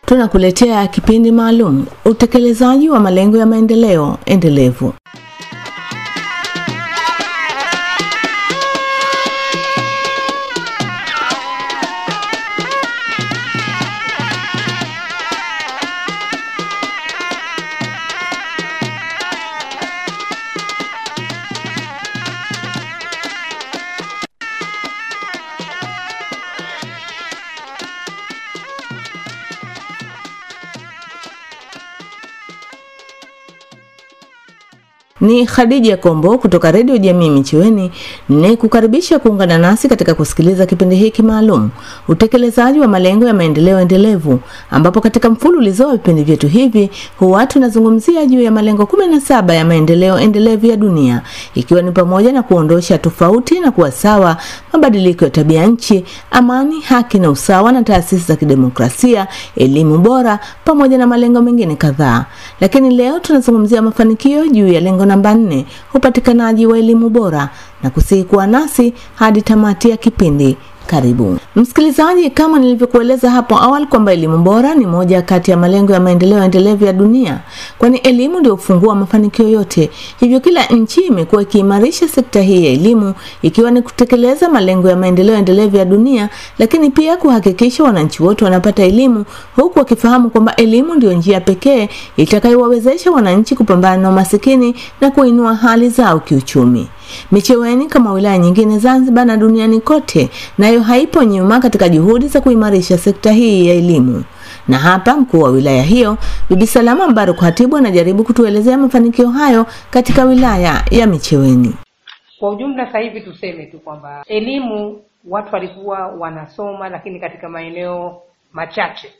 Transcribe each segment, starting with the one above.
tunakuletea kipindi maalum utekelezaji wa malengo ya maendeleo endelevu. Ni Khadija Kombo kutoka Redio Jamii Micheweni ni kukaribisha kuungana nasi katika kusikiliza kipindi hiki maalum utekelezaji wa malengo ya maendeleo endelevu, ambapo katika mfululizo wa vipindi vyetu hivi huwa tunazungumzia juu ya malengo 17 ya maendeleo endelevu ya dunia, ikiwa ni pamoja na kuondosha tofauti na kuwa sawa, mabadiliko ya tabia nchi, amani, haki na usawa, na taasisi za kidemokrasia, elimu bora, pamoja na malengo mengine kadhaa. Lakini leo tunazungumzia mafanikio juu ya lengo namba nne, upatikanaji wa elimu bora, na kusihi kuwa nasi hadi tamati ya kipindi. Karibu msikilizaji, kama nilivyokueleza hapo awali kwamba elimu bora ni moja kati ya malengo ya maendeleo endelevu ya dunia, kwani elimu ndio ufungua mafanikio yote. Hivyo kila nchi imekuwa ikiimarisha sekta hii ya elimu, ikiwa ni kutekeleza malengo ya maendeleo endelevu ya dunia, lakini pia kuhakikisha wananchi wote wanapata elimu, huku wakifahamu kwamba elimu ndio njia pekee itakayowawezesha wananchi kupambana na umasikini na kuinua hali zao kiuchumi. Micheweni kama wilaya nyingine Zanzibar na duniani kote, nayo haipo nyuma katika juhudi za kuimarisha sekta hii ya elimu. Na hapa mkuu wa wilaya hiyo Bibi Salama Mbaruk Hatibu anajaribu kutuelezea mafanikio hayo katika wilaya ya Micheweni. Kwa ujumla, sasa hivi tuseme tu kwamba elimu watu walikuwa wanasoma, lakini katika maeneo machache.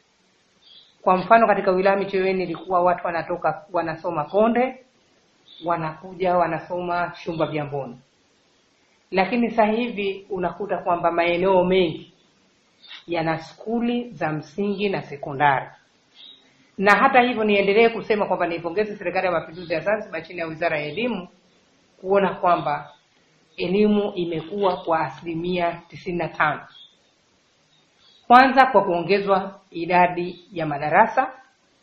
Kwa mfano, katika wilaya Micheweni ilikuwa watu wanatoka wanasoma Konde wanakuja wanasoma Shumba vya Mboni, lakini sasa hivi unakuta kwamba maeneo mengi yana skuli za msingi na sekondari. Na hata hivyo, niendelee kusema kwamba niipongeze Serikali ya Mapinduzi ya Zanzibar chini ya Wizara ya Elimu kuona kwamba elimu imekuwa kwa asilimia tisini na tano, kwanza kwa kuongezwa idadi ya madarasa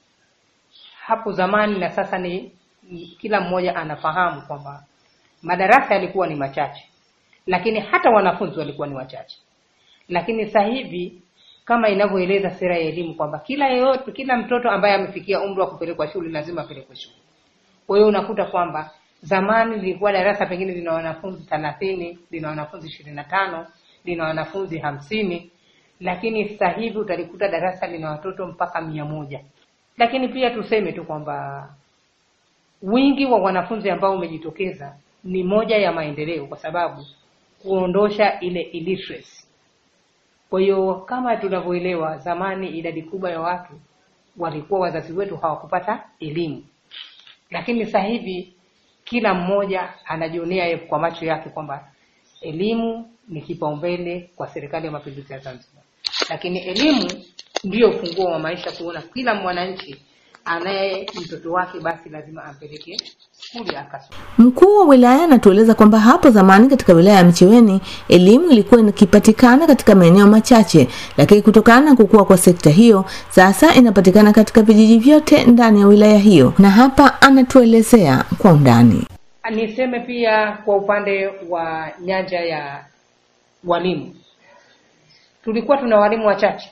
hapo zamani na sasa ni kila mmoja anafahamu kwamba madarasa yalikuwa ni machache, lakini hata wanafunzi walikuwa ni wachache. Lakini sasa hivi kama inavyoeleza sera ya elimu kwamba kila yeyote, kila mtoto ambaye amefikia umri wa kupelekwa shule lazima apelekwe shule. Kwa hiyo unakuta kwamba zamani lilikuwa darasa pengine lina wanafunzi thelathini, lina wanafunzi ishirini na tano, lina wanafunzi hamsini, lakini sasa hivi utalikuta darasa lina watoto mpaka mia moja. Lakini pia tuseme tu kwamba wingi wa wanafunzi ambao umejitokeza ni moja ya maendeleo, kwa sababu kuondosha ile illiteracy. Kwa hiyo kama tunavyoelewa, zamani idadi kubwa ya watu walikuwa wazazi wetu hawakupata elimu, lakini sasa hivi kila mmoja anajionea kwa macho yake kwamba elimu ni kipaumbele kwa Serikali ya Mapinduzi ya Zanzibar, lakini elimu ndiyo ufunguo wa maisha, kuona kila mwananchi anaye mtoto wake basi lazima ampeleke skuli akasoma. Mkuu wa wilaya anatueleza kwamba hapo zamani katika wilaya ya Micheweni elimu ilikuwa ikipatikana katika maeneo machache, lakini kutokana na kukua kwa sekta hiyo sasa inapatikana katika vijiji vyote ndani ya wilaya hiyo, na hapa anatuelezea kwa undani. Niseme pia kwa upande wa nyanja ya walimu, tulikuwa tuna walimu wachache,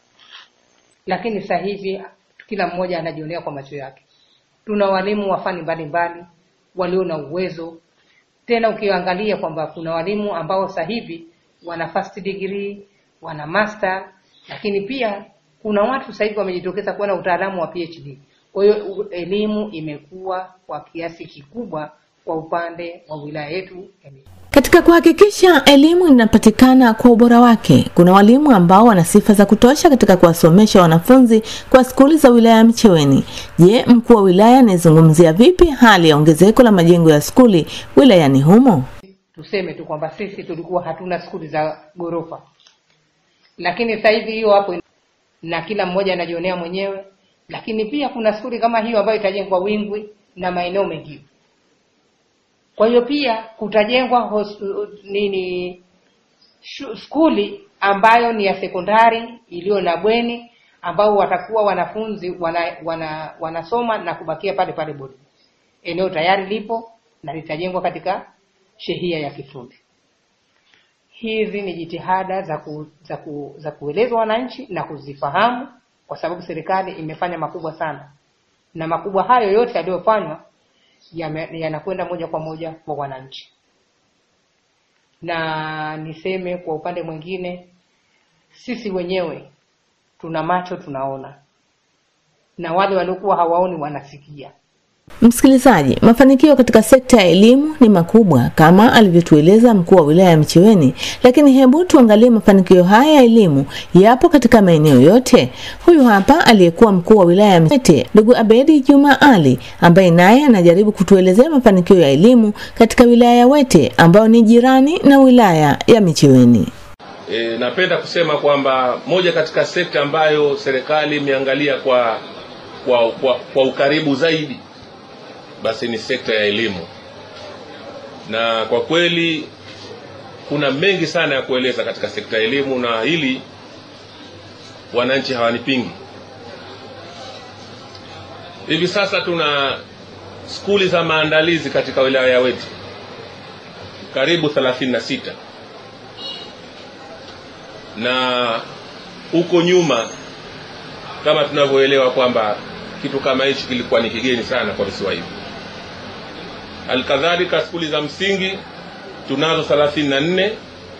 lakini sasa hivi kila mmoja anajionea kwa macho yake. Tuna walimu wa fani mbalimbali walio na uwezo, tena ukiangalia kwamba kuna walimu ambao sasa hivi wana first degree, wana master, lakini pia kuna watu sasa hivi wamejitokeza kuwa na utaalamu wa PhD. Kwa hiyo elimu imekuwa kwa kiasi kikubwa kwa upande wa wilaya yetu. Katika kuhakikisha elimu inapatikana kwa ubora wake, kuna walimu ambao wana sifa za kutosha katika kuwasomesha wanafunzi kwa skuli za wilaya ya Micheweni. Je, mkuu wa wilaya anayezungumzia vipi hali ya ongezeko la majengo ya skuli wilayani humo? Tuseme tu kwamba sisi tulikuwa hatuna skuli za ghorofa, lakini sasa hivi hiyo hapo na kila mmoja anajionea mwenyewe, lakini pia kuna skuli kama hiyo ambayo itajengwa Wingwi na maeneo mengine. Kwa hiyo pia kutajengwa hos, nini shu, skuli ambayo ni ya sekondari iliyo na bweni ambao watakuwa wanafunzi wana, wana, wanasoma na kubakia pale pale bodi. Eneo tayari lipo na litajengwa katika shehia ya Kifundi. Hizi ni jitihada za, ku, za, ku, za kuelezwa wananchi na kuzifahamu, kwa sababu serikali imefanya makubwa sana, na makubwa hayo yote yaliyofanywa yanakwenda moja kwa moja kwa wananchi. Na niseme kwa upande mwingine, sisi wenyewe tuna macho tunaona, na wale waliokuwa hawaoni wanasikia. Msikilizaji, mafanikio katika sekta ya elimu ni makubwa kama alivyotueleza mkuu wa wilaya ya Micheweni, lakini hebu tuangalie mafanikio haya ya elimu yapo katika maeneo yote. Huyu hapa aliyekuwa mkuu wa wilaya ya Micheweni, ndugu Abedi Juma Ali, ambaye naye anajaribu kutuelezea mafanikio ya elimu katika wilaya ya Wete ambayo ni jirani na wilaya ya Micheweni. E, napenda kusema kwamba moja katika sekta ambayo serikali imeangalia kwa, kwa, kwa, kwa ukaribu zaidi basi ni sekta ya elimu, na kwa kweli kuna mengi sana ya kueleza katika sekta ya elimu, na hili wananchi hawanipingi. Hivi sasa tuna skuli za maandalizi katika wilaya ya Wete karibu 36 na huko nyuma kama tunavyoelewa kwamba kitu kama hichi kilikuwa ni kigeni sana kwa visiwa hivi. Alkadhalika, skuli za msingi tunazo thelathini na nne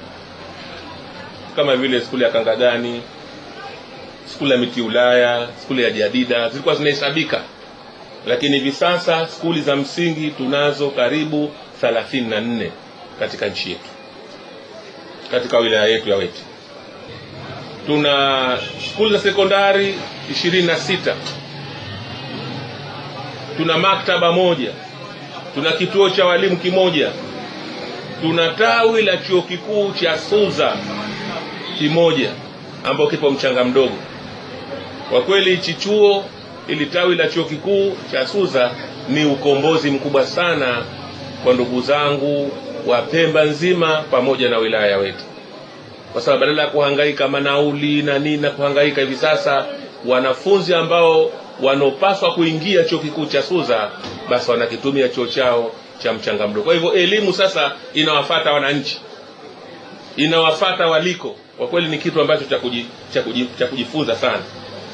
kama vile skuli ya Kangagani, skuli ya Miti Ulaya, skuli ya Jadida zilikuwa zinahesabika, lakini hivi sasa skuli za msingi tunazo karibu thelathini na nne katika nchi yetu, katika wilaya yetu ya Wete. Tuna skuli za sekondari ishirini na sita tuna maktaba moja, tuna kituo cha walimu kimoja, tuna tawi la chuo kikuu cha Suza kimoja ambao kipo mchanga mdogo. Kwa kweli hichi chuo ili tawi la chuo kikuu cha Suza ni ukombozi mkubwa sana kwa ndugu zangu wa Pemba nzima pamoja na wilaya ya Wete, kwa sababu badala ya kuhangaika manauli na nini na kuhangaika hivi sasa, wanafunzi ambao wanaopaswa kuingia chuo kikuu cha Suza basi wanakitumia chuo chao cha mchanga mdogo. Kwa hivyo elimu sasa inawafata wananchi, inawafata waliko. Kwa kweli ni kitu ambacho cha kuji, cha kuji, cha kujifunza sana.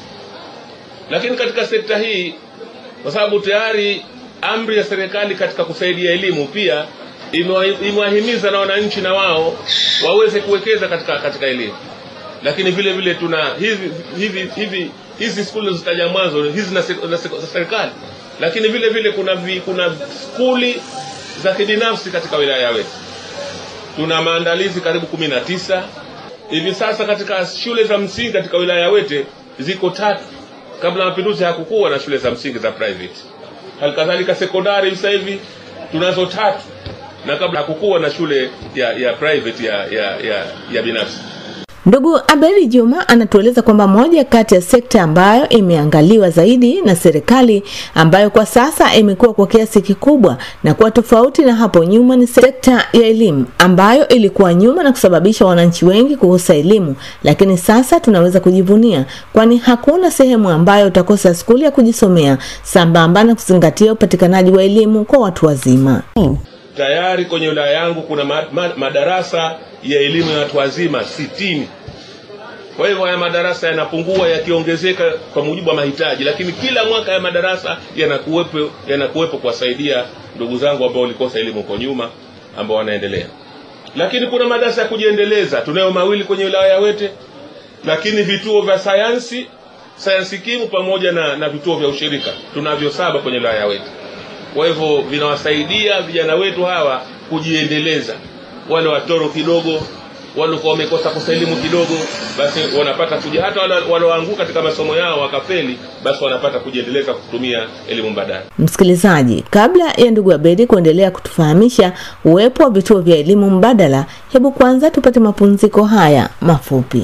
Lakini katika sekta hii, kwa sababu tayari amri ya serikali katika kusaidia elimu pia imewahimiza na wananchi na wao waweze kuwekeza katika katika elimu, lakini vile vile tuna hivi hivi hivi hizi skuli zitaja mwanzo hizi za serikali, lakini vile vile kuna vi, kuna skuli za kibinafsi katika wilaya ya Wete. Tuna maandalizi karibu kumi na tisa hivi sasa katika shule za msingi katika wilaya ya Wete ziko tatu. Kabla ya mapinduzi hakukuwa na shule za msingi za private. Halikadhalika sekondari sasa hivi tunazo tatu, na kabla hakukuwa na shule ya ya private ya ya, ya, ya binafsi. Ndugu Abeli Juma anatueleza kwamba moja kati ya sekta ambayo imeangaliwa zaidi na serikali ambayo kwa sasa imekuwa kwa kiasi kikubwa na kuwa tofauti na hapo nyuma ni sekta ya elimu ambayo ilikuwa nyuma na kusababisha wananchi wengi kukosa elimu, lakini sasa tunaweza kujivunia, kwani hakuna sehemu ambayo utakosa skuli ya kujisomea sambamba na kuzingatia upatikanaji wa elimu kwa watu wazima. Tayari kwenye wilaya yangu kuna ma ma madarasa ya elimu ya watu wazima sitini. Kwa hivyo haya madarasa yanapungua yakiongezeka kwa mujibu wa mahitaji, lakini kila mwaka ya madarasa yanakuwepo yanakuwepo kuwasaidia ndugu zangu ambao walikosa elimu kwa nyuma ambao wanaendelea. Lakini kuna madarasa ya kujiendeleza, tunayo mawili kwenye wilaya ya Wete, lakini vituo vya sayansi sayansi kimu pamoja na, na vituo vya ushirika tunavyo saba kwenye wilaya ya Wete. Kwa hivyo vinawasaidia vijana wetu hawa kujiendeleza, wale watoro kidogo walikuwa wamekosa kosa elimu kidogo, basi wanapata kuja, hata walioanguka katika masomo yao wakafeli, basi wanapata kujiendeleza kutumia elimu mbadala. Msikilizaji, kabla ya ndugu Abedi kuendelea kutufahamisha uwepo wa vituo vya elimu mbadala, hebu kwanza tupate mapumziko haya mafupi.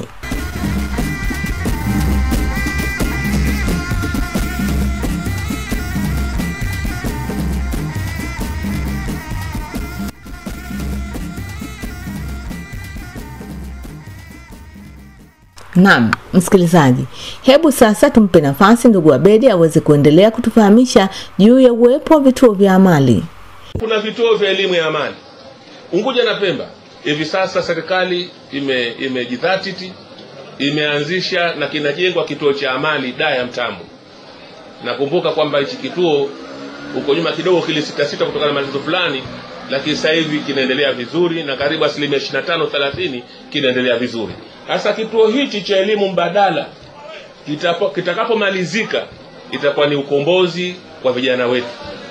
Naam, msikilizaji, hebu sasa tumpe nafasi ndugu Abedi aweze kuendelea kutufahamisha juu ya uwepo wa vituo vya amali. Kuna vituo vya elimu ya amali Unguja na Pemba. Hivi sasa serikali ime imejidhatiti imeanzisha na kinajengwa kituo cha amali daa ya Mtambo. Nakumbuka kwamba hichi kituo huko nyuma kidogo kilisitasita kutokana na matatizo fulani, lakini sasa hivi kinaendelea vizuri na karibu asilimia 25 30 kinaendelea vizuri. Sasa kituo hichi cha elimu mbadala kitapo- kitakapomalizika itakuwa ni ukombozi kwa vijana wetu.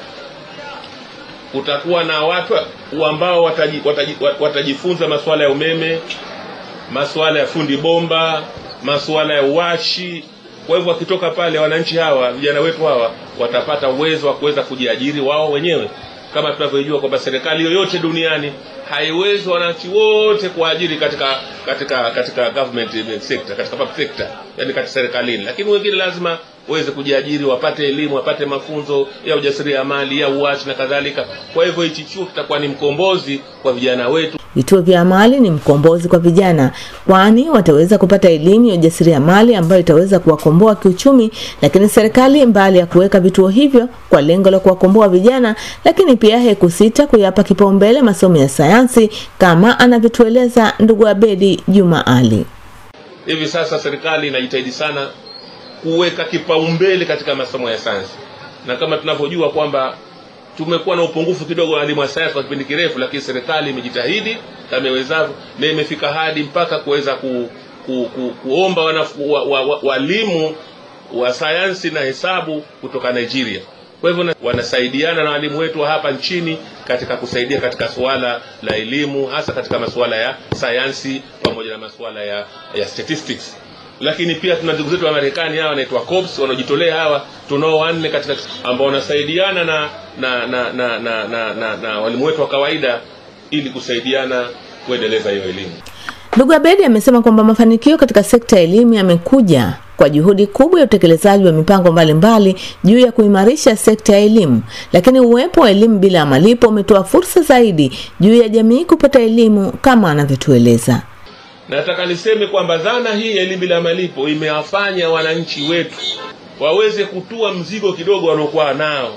Kutakuwa na watu ambao wataji, wataji, watajifunza masuala ya umeme, masuala ya fundi bomba, masuala ya uwashi. Kwa hivyo wakitoka pale, wananchi hawa vijana wetu hawa watapata uwezo wa kuweza kujiajiri wao wenyewe, kama tunavyojua kwamba serikali yoyote duniani haiwezi wananchi wote kuajiri katika katika katika government sector, katika public sector, yani katika serikalini, lakini wengine lazima waweze kujiajiri, wapate elimu, wapate mafunzo ya ujasiriamali, ya uwashi na kadhalika. Kwa hivyo hichi chuo kitakuwa ni mkombozi kwa vijana wetu. Vituo vya amali ni mkombozi kwa vijana, kwani wataweza kupata elimu ya ujasiriamali ambayo itaweza kuwakomboa kiuchumi. Lakini serikali mbali ya kuweka vituo hivyo kwa lengo la kuwakomboa vijana, lakini pia haikusita kuyapa kipaumbele masomo ya sayansi kama anavyotueleza ndugu Abedi Juma Ali. Hivi sasa serikali inajitahidi sana kuweka kipaumbele katika masomo ya sayansi, na kama tunavyojua kwamba tumekuwa na upungufu kidogo wa elimu ya sayansi kwa kipindi kirefu, lakini serikali imejitahidi kama iwezavyo na imefika hadi mpaka kuweza ku, ku, ku, kuomba wanafu- wa- wa- wa- walimu wa sayansi na hesabu kutoka Nigeria. Kwa hivyo na- wanasaidiana na walimu wetu wa hapa nchini katika kusaidia katika suala la elimu, hasa katika masuala ya sayansi pamoja na masuala ya, ya statistics lakini pia tuna ndugu zetu wa Marekani hawa wanaitwa COPS wanaojitolea hawa, tunao wanne katika ambao wanasaidiana na na na na na, na, na, na walimu wetu wa kawaida ili kusaidiana kuendeleza hiyo elimu. Ndugu Abedi amesema kwamba mafanikio katika sekta ya elimu yamekuja kwa juhudi kubwa ya utekelezaji wa mipango mbalimbali juu ya kuimarisha sekta ya elimu, lakini uwepo wa elimu bila ya malipo umetoa fursa zaidi juu ya jamii kupata elimu kama anavyotueleza. Nataka niseme kwamba dhana hii ya elimu bila malipo imewafanya wananchi wetu waweze kutua mzigo kidogo wanaokuwa nao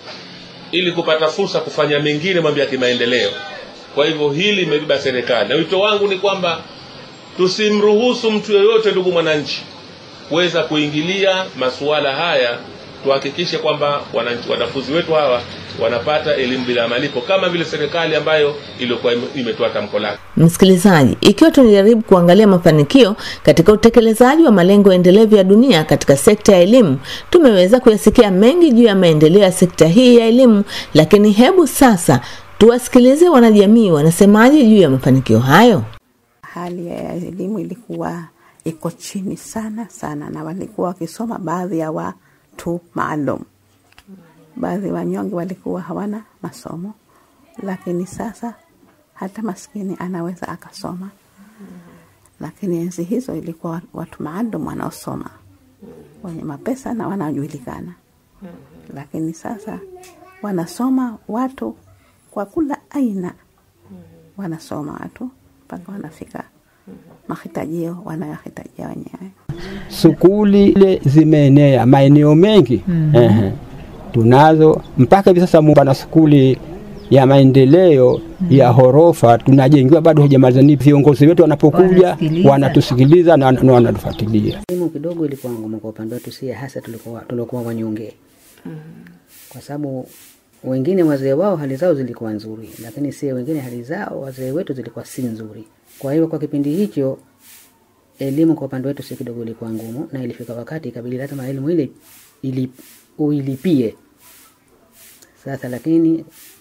ili kupata fursa kufanya mengine mambo ya kimaendeleo. Kwa hivyo hili imebeba serikali, na wito wangu ni kwamba tusimruhusu mtu yoyote, ndugu mwananchi, kuweza kuingilia masuala haya. Tuhakikishe kwamba wananchi, wanafunzi wetu hawa wanapata elimu bila malipo kama vile serikali ambayo iliyokuwa ime- imetoa tamko lake. Msikilizaji, ikiwa tunajaribu kuangalia mafanikio katika utekelezaji wa malengo endelevu ya dunia katika sekta ya elimu, tumeweza kuyasikia mengi juu ya maendeleo ya sekta hii ya elimu, lakini hebu sasa tuwasikilize wanajamii wanasemaje juu ya mafanikio hayo. hali ya elimu ilikuwa iko chini sana sana, na walikuwa wakisoma baadhi ya watu maalum. Baadhi wanyonge walikuwa hawana masomo, lakini sasa hata maskini anaweza akasoma. Lakini enzi hizo ilikuwa watu maalum wanaosoma, wenye mapesa na wanaojulikana. Lakini sasa wanasoma watu kwa kula aina, wanasoma watu mpaka wanafika mahitajio wanayohitajia wenyewe. Sukuli ile zimeenea maeneo mengi Ehe. tunazo mpaka hivi sasa. Pana skuli ya maendeleo ya horofa tunajengiwa, bado hujamaliza. Ni viongozi wetu wanapokuja Wanasikiliza. wanatusikiliza na na wanatufuatilia. Elimu kidogo ilikuwa ngumu kwa upande wetu, sie hasa tulikuwa tulikuwa wanyonge kwa sababu wengine wazee wao hali zao zilikuwa nzuri, lakini sie wengine hali zao wazee wetu zilikuwa si nzuri. Kwa hiyo kwa kipindi hicho elimu kwa upande wetu si kidogo ilikuwa ngumu, na ilifika wakati ikabidi lazima elimu ile ili, uilipie sasa. Lakini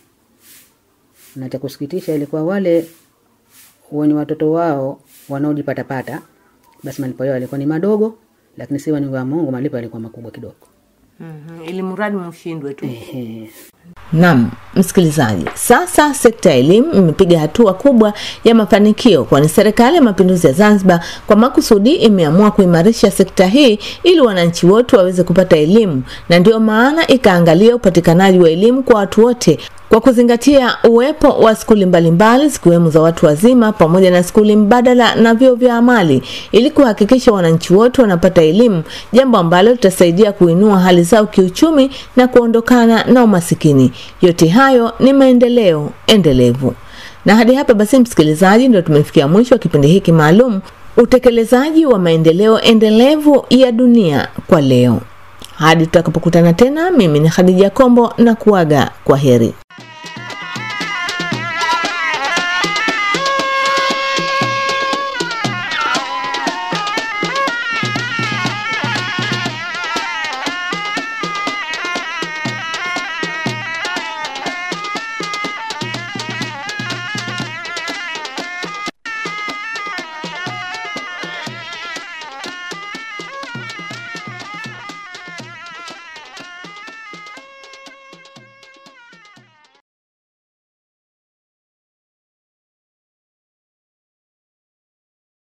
na cha kusikitisha ilikuwa wale wenye watoto wao wanaojipatapata, basi malipo yao yalikuwa ni madogo, lakini si wenye wa Mungu malipo yalikuwa makubwa kidogo. ili mradi mshindwe tu. Ehe. Naam, msikilizaji, sasa sekta ya elimu imepiga hatua kubwa ya mafanikio, kwani serikali ya mapinduzi ya Zanzibar kwa makusudi imeamua kuimarisha sekta hii ili wananchi wote waweze kupata elimu, na ndio maana ikaangalia upatikanaji wa elimu kwa watu wote kwa kuzingatia uwepo wa skuli mbalimbali zikiwemo za watu wazima pamoja na skuli mbadala na vyuo vya amali ili kuhakikisha wananchi wote wanapata elimu, jambo ambalo litasaidia kuinua hali zao kiuchumi na kuondokana na umasikini. Yote hayo ni maendeleo endelevu. Na hadi hapa basi, msikilizaji, ndio tumefikia mwisho wa kipindi hiki maalum, utekelezaji wa maendeleo endelevu ya dunia kwa leo. Hadi tutakapokutana tena, mimi ni Khadija Kombo na kuaga kwa heri.